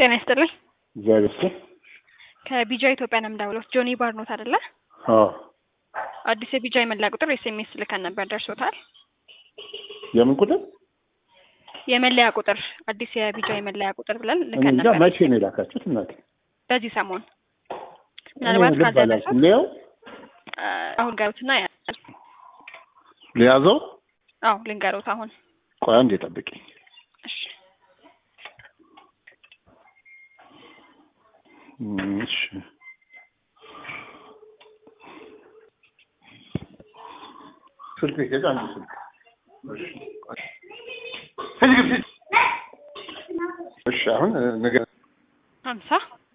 ጤና ይስጥልኝ። እግዚአብሔር ይመስገን። ከቢጃ ኢትዮጵያ ነው የምደውለው። ጆኒ ባርኖት አይደለ? አዎ አዲስ የቢጃ የመለያ ቁጥር ኤስኤምኤስ ልከን ነበር፣ ደርሶታል? የምን ቁጥር? የመለያ ቁጥር አዲስ የቢጃ የመለያ ቁጥር ብለን እኔ ልከን እንጃ ነበር መቼ ነው የላካችሁት? እናቴ በዚህ ሰሞን ምናልባት እኔ ልብ ካልደረሰ አላልኩም። ሊያው አሁን ገሩትና ያል ሊያዘው አዎ ልንገሩት አሁን ቆይ አንዴ ጠብቂኝ። እሺ እሺ ስልክ ሄደ አንድ ስልክ እሺ ሂድ ግብ ሂድ። እሺ አሁን ነገር ሀምሳ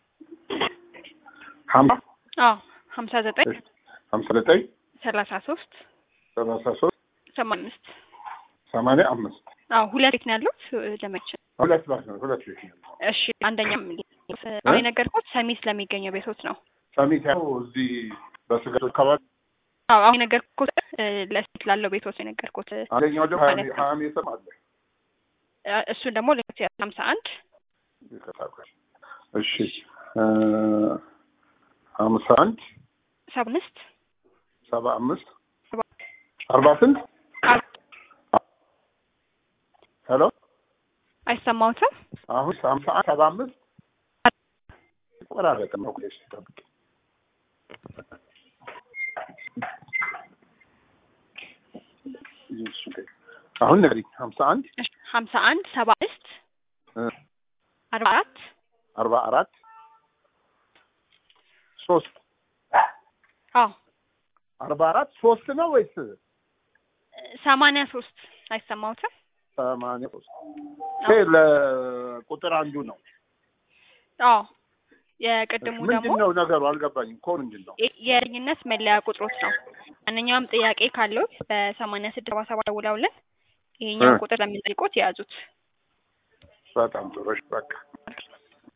ሀምሳ አዎ ሀምሳ ዘጠኝ ሀምሳ ዘጠኝ ሰላሳ ሶስት ሰላሳ ሶስት ሰማንያ አምስት ሰማንያ አምስት አዎ ሁለት ቤት ነው ያሉት ለመቼ ሁለት ባስ ነው ሁለት ቤት ነው ያለው። እሺ አንደኛም አሁን የነገርኩት ሰሚት ለሚገኘው ቤቶች ነው ሰሚት ያው እዚህ በስጋት አካባቢ አዎ አሁን የነገርኩት እ፣ ለሴት ላለው ቤቶች ነው የነገርኩት አንደኛው ደግሞ ማለት ነው። ሀያ ሜትር አለ እ፣ እሱን ደግሞ ሁለት ሀምሳ አንድ ይቀጣል። እሺ እ፣ ሀምሳ አንድ ሰባ አምስት ሰባ አምስት አርባ ስንት ሄሎ አይሰማዎትም? አሁን ሀምሳ አንድ ሰባ አምስት ቆራረጠ ነው ቆይ እስኪ ጠብቂ አሁን ንገሪኝ ሀምሳ አንድ እሺ ሀምሳ አንድ ሰባ አምስት እ፣ አርባ አራት አርባ አራት ሶስት አዎ አርባ አራት ሶስት ነው ወይስ ሰማንያ ሶስት አይሰማዎትም? ሰማንያ ሶስት ይሄ ለቁጥር አንዱ ነው አዎ የቅድሙ ደግሞ ምንድን ነው ነገሩ አልገባኝም እኮ ምንድን ነው የ- የዳኝነት መለያ ቁጥሮች ነው። ማንኛውም ጥያቄ ካለዎት በሰማንያ ስድስት ሰባ ሰባት ደውለውልን ይሄኛውን እ። ቁጥር ለምንጠይቆት የያዙት። በጣም ጥሩ እሺ በቃ